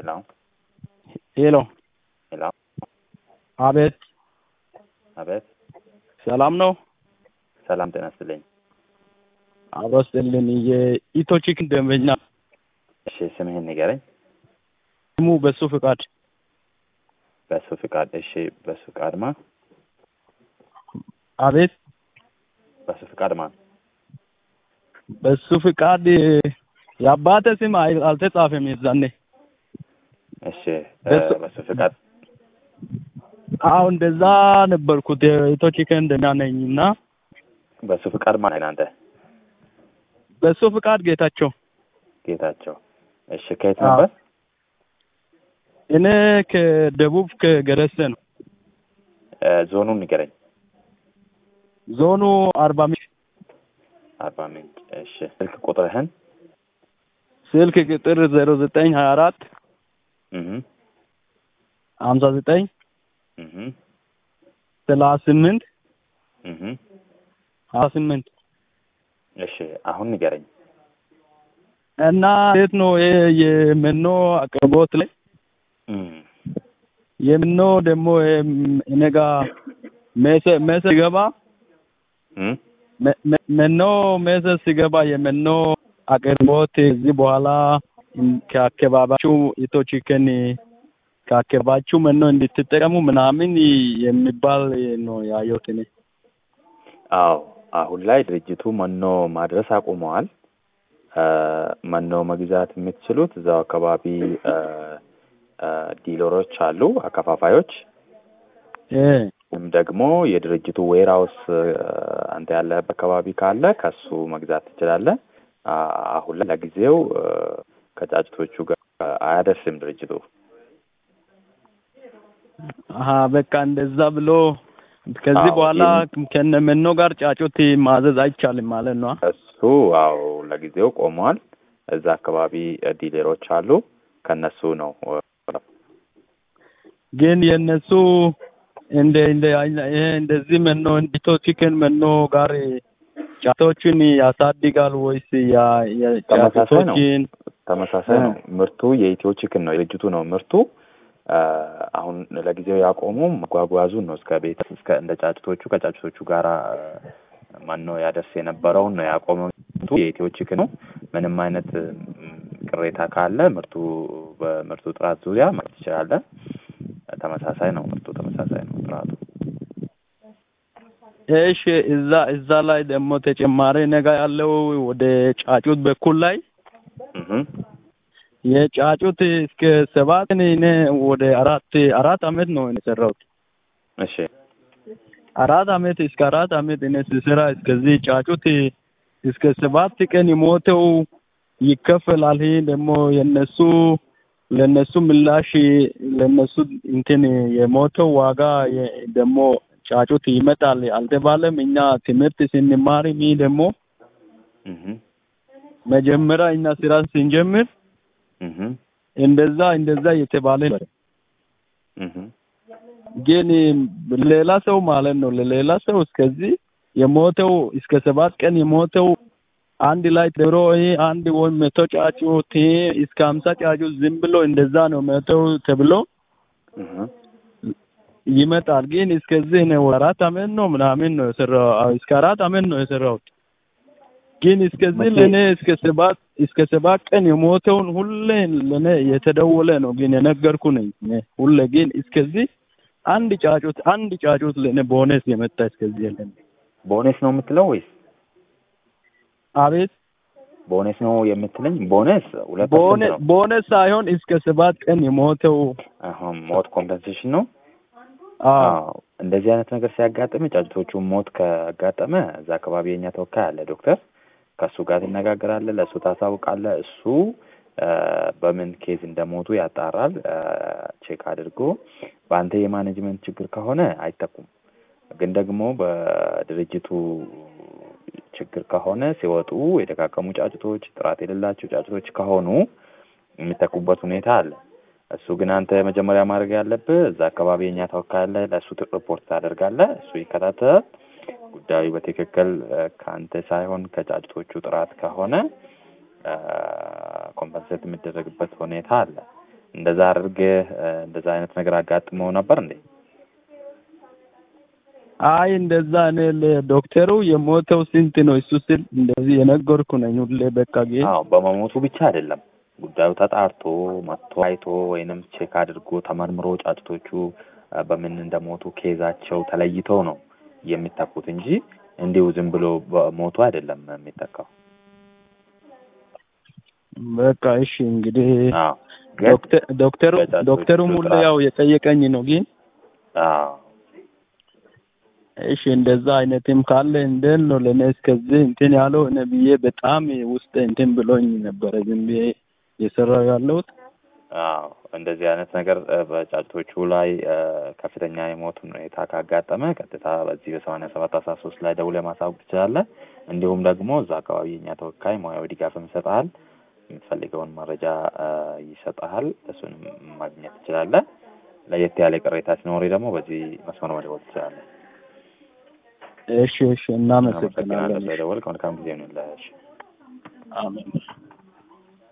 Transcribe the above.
ሄሎ ሄሎ ሄሎ አቤት አቤት ሰላም ነው? ሰላም ጤና ይስጥልኝ። አብሮ ስጥልን የኢትዮ ቺክን ደንበኛ እሺ ስምህን ንገረኝ። ስሙ በሱ ፍቃድ በሱ ፍቃድ። እሺ በሱ ፍቃድ ማ አቤት በሱ ፍቃድ ማ በሱ ፍቃድ የአባተ ስም አይ- አልተጻፈም የዛኔ እሺ በሱ- በሱ ፍቃድ አዎ እንደዛ ነበርኩት የኢትዮ ቺክን ደንበኛ ነኝ እና በሱ ፍቃድ ማን ነህ አንተ? በሱ ፍቃድ ጌታቸው ጌታቸው። እሺ ከየት አዎ። ነበር? እኔ ከደቡብ ከገረሰ ነው እ፣ ዞኑን ንገረኝ። ዞኑ አርባ ምንጭ አርባ ምንጭ። እሺ ስልክ ቁጥርህን? ስልክ ቁጥር ዜሮ ዘጠኝ ሀያ አራት እህ ሀምሳ ዘጠኝ እህ ሰላሳ ስምንት እህ ሀያ ስምንት እሺ አሁን ንገረኝ። እና እንዴት ነው ይሄ የመኖ አቅርቦት ላይ እም የመኖ ደግሞ ይሄ እኔ ጋ ሜሰ ሜሰ ሲገባ እም መ- መ- መኖ ሜሰ ሲገባ የመኖ አቅርቦት እዚህ በኋላ ከአካባቢያችሁ ኢትዮ ቺክን ከአካባቢያችሁ መኖ እንድትጠቀሙ ምናምን የሚባል ነው ያየሁት እኔ። አዎ አሁን ላይ ድርጅቱ መኖ ማድረስ አቁመዋል። እ፣ መኖ መግዛት የምትችሉት እዛው አካባቢ እ፣ እ፣ ዲለሮች አሉ፣ አከፋፋዮች እ ወይም ደግሞ የድርጅቱ ዌርሃውስ አንተ ያለህበት አካባቢ ካለ ከሱ መግዛት ትችላለህ። አ- አሁን ላይ ለጊዜው እ፣ ከጫጭቶቹ ጋር አያደርስም ድርጅቱ። አሀ በቃ እንደዛ ብሎ ከዚህ አዎ፣ በኋላ ይህን- ከነ መኖ ጋር ጫጩት ማዘዝ አይቻልም ማለት ነው። እሱ አዎ ለጊዜው ቆሟል። እዛ አካባቢ እ፣ ዲለሮች አሉ፣ ከነሱ ነው እ፣ ግን የእነሱ እንደ እንደ ይሄ እንደዚህ መኖ ኢትዮ ቺክን መኖ ጋር ጫጩቶችን ያሳድጋል ወይስ ያ ተመሳሳይ ነው። የጫጩቶችን ተመሳሳይ እ። ነው። ምርቱ የኢትዮ ቺክን ነው፣ የድርጅቱ ነው ምርቱ። አ፣ አሁን ለጊዜው ያቆሙ መጓጓዙን ነው እስከ ቤት እስከ እንደ ጫጭቶቹ ከጫጭቶቹ ጋራ ማን ነው ያደርስ የነበረውን ነው ያቆመው። ምርቱ የኢትዮ ቺክን ነው። ምንም አይነት ም፣ ቅሬታ ካለ ምርቱ በምርቱ ጥራት ዙሪያ ማለት ትችላለህ። ተመሳሳይ ነው ምርቱ ተመሳሳይ ነው ጥራቱ። እሺ እዛ እዛ ላይ ደግሞ ተጨማሪ ነገር ያለው ወደ ጫጩት በኩል ላይ እህ የጫጩት እስከ ሰባት እኔ ወደ አራት አራት አመት ነው የሰራሁት። እሺ አራት አመት እስከ አራት አመት እኔ ስሰራ እስከዚህ ጫጩት እስከ ሰባት ቀን የሞተው ይከፈላል። ይሄ ደግሞ የነሱ ለነሱ ምላሽ ለነሱ እንትን የሞተው ዋጋ የ- ደግሞ ጫጩት ይመጣል አልተባለም። እኛ ትምህርት ስንማር ይህ ደግሞ እህ መጀመሪያ እኛ ስራ ስንጀምር እህ እንደዛ እንደዛ የተባለ ነበር። እህ ግን ሌላ ሰው ማለት ነው ለሌላ ሰው እስከዚህ የሞተው እስከ ሰባት ቀን የሞተው አንድ ላይ ተብሎ ይሄ አንድ ወይም መቶ ጫጩት ይሄ እስከ ሀምሳ ጫጩት ዝም ብሎ እንደዛ ነው መተው ተብሎ እህ ይመጣል። ግን እስከዚህ ነው አራት አመት ነው ምናምን ነው የሰራው እስከ አራት አመት ነው የሰራሁት። ግን እስከዚህ መቼ? ለኔ እስከ ሰባት እስከ ሰባት ቀን የሞተውን ሁሌ ለኔ የተደወለ ነው ግን የነገርኩ ነኝ እኔ ሁሌ ግን እስከዚህ አንድ ጫጩት አንድ ጫጩት ለኔ ቦነስ የመጣ እስከዚህ የለም። ቦነስ ነው የምትለው ወይስ አቤት ቦነስ ነው የምትለኝ? ቦነስ ሁለት ቦነ ፐርሰንት ነው። ቦነስ ሳይሆን እስከ ሰባት ቀን የሞተው አሁን ሞት ኮምፐንሴሽን ነው። አዎ አዎ እንደዚህ አይነት ነገር ሲያጋጥም ጫጭቶቹ ሞት ካጋጠመ እዛ አካባቢ የኛ ተወካይ አለ ዶክተር፣ ከእሱ ጋር ትነጋገራለህ፣ ለእሱ ታሳውቃለህ። እሱ አ፣ በምን ኬዝ እንደሞቱ ያጣራል። አ፣ ቼክ አድርጎ በአንተ የማኔጅመንት ችግር ከሆነ አይተኩም። ግን ደግሞ በድርጅቱ ችግር ከሆነ ሲወጡ የደቃቀሙ ጫጭቶች፣ ጥራት የሌላቸው ጫጭቶች ከሆኑ የሚተኩበት ሁኔታ አለ። እሱ ግን አንተ መጀመሪያ ማድረግ ያለብህ እዛ አካባቢ የኛ ተወካይ አለ፣ ለእሱ ሪፖርት ታደርጋለህ። እሱ ይከታተል። ጉዳዩ በትክክል አ፣ ከአንተ ሳይሆን ከጫጭቶቹ ጥራት ከሆነ ኮምፐንሴት የሚደረግበት ሁኔታ አለ። እንደዛ አድርገህ እንደዛ አይነት ነገር አጋጥመው ነበር እንዴ? አይ እንደዛ እኔ ለዶክተሩ የሞተው ስንት ነው እሱ ስል እንደዚህ የነገርኩ ነኝ ሁሌ በቃ ግን አዎ በመሞቱ ብቻ አይደለም ጉዳዩ ተጣርቶ መጥቶ አይቶ ወይንም ቼክ አድርጎ ተመርምሮ ጫጩቶቹ በምን እንደሞቱ ኬዛቸው ተለይተው ነው የሚተኩት እንጂ እንዲሁ ዝም ብሎ በሞቱ አይደለም የሚተካው። በቃ እሺ እንግዲህ አዎ ግን ዶክተር ዶክተሩ በጫጩቶቹ ዶክተሩም ሁሌ ጥራት- ያው የጠየቀኝ ነው ግን አዎ እሺ እንደዛ አይነትም ካለ እንዴት ነው ለእኔ እስከዚህ እንትን ያለው እኔ ብዬ በጣም ውስጥ እንትን ብሎኝ ነበረ ዝም ብዬ የሰራው ያለሁት አዎ እንደዚህ አይነት ነገር እ፣ በጫጩቶቹ ላይ እ፣ ከፍተኛ የሞት ሁኔታ ካጋጠመ ቀጥታ በዚህ በሰማንያ ሰባት አስራ ሶስት ላይ ደውለህ ማሳወቅ ትችላለህ። እንዲሁም ደግሞ እዛ አካባቢ የእኛ ተወካይ ሙያዊ ድጋፍም ይሰጥሃል። የምትፈልገውን መረጃ እ፣ ይሰጥሃል። እሱንም ማግኘት ትችላለህ። ለየት ያለ ቅሬታ ሲኖር ደግሞ በዚህ መስመር መደወል ትችላለህ። እሺ እሺ አመሰግናለሁ እናመሰግናለን ስለደወልክ። መልካም ጊዜ ይሁንልህ። እሺ። አሜን